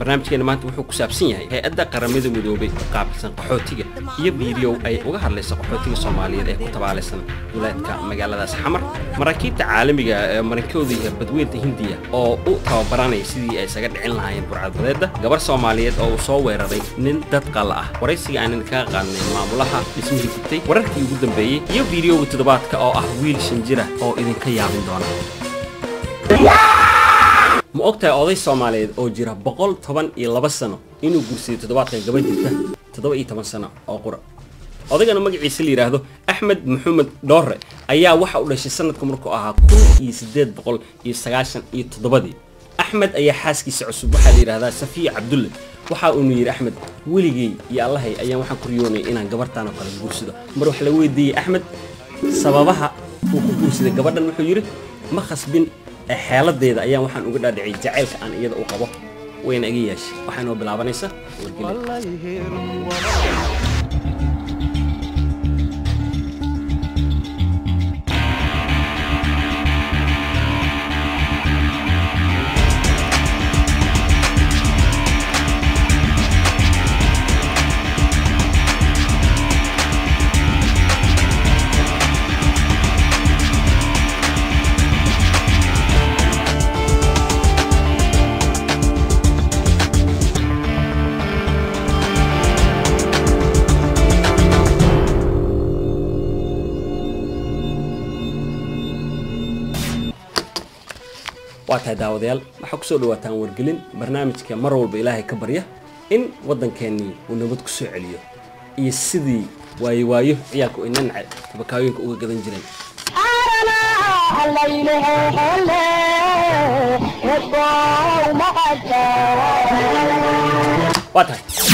barnaamijkeena maanta wuxuu ku saabsan yahay hay-adda qaramada midoobay oo qaabilsan qaxootiga iyo fiidiyow ay uga hadlayso qaxootiga soomaaliyeed ee ku tabaalaysan duleedka magaaladaas xamar maraakiibta caalamiga ee marinkooda iyo badweynta hindiya oo u tababaranaya sidii ay isaga dhicin lahaayeen burcadbadeedda gabar soomaaliyeed oo uu soo weeraray nin dad qalla ah waraysiga aan idinkaga qaadnay maamulaha dhismihii gubtay wararkii ugu dambeeyey iyo fiidiyowga toddobaadka oo ah wiil shanjira oo idinka yaabin doona ma ogtahay oday soomaaliyeed oo jira boqol toban iyo laba sano inuu guursaday toddobaadkan gaba jirta toddoba iyo toban sano oo qura odaygana magaciisa la yidhaahdo axmed maxamed dhoore ayaa waxa u dhashay sanadka markuu ahaa kun iyo siddeed boqol iyo sagaashan iyo toddobadii axmed ayaa xaaskiisa cusub waxaa la yidhahdaa safiya cabdulle waxa uunu yidhi axmed weligey iyo allahay ayaan waxaan ku riyoonay inaan gabartaan oo kale guursado mar wax la weydiiyey axmed sababaha uu ku guursaday gabadhan wuxuu yidhi ma khasbin xeeladeeda ayaan waxaan uga dhaadhicay jacaylka aan iyada u qabo wayna iga yeeshay waxaa inoo bilaabanaysa wargelin waa tahay daawadayaal waxaa kusoo dhawaataan wargelin barnaamijka mar walba ilaahay ka barya in waddankeennii uu nabad ku soo celiyo iyo sidii waayo waayo ciyaalku ay nanace tabakaayooyinka uga gadan jireen waa tahay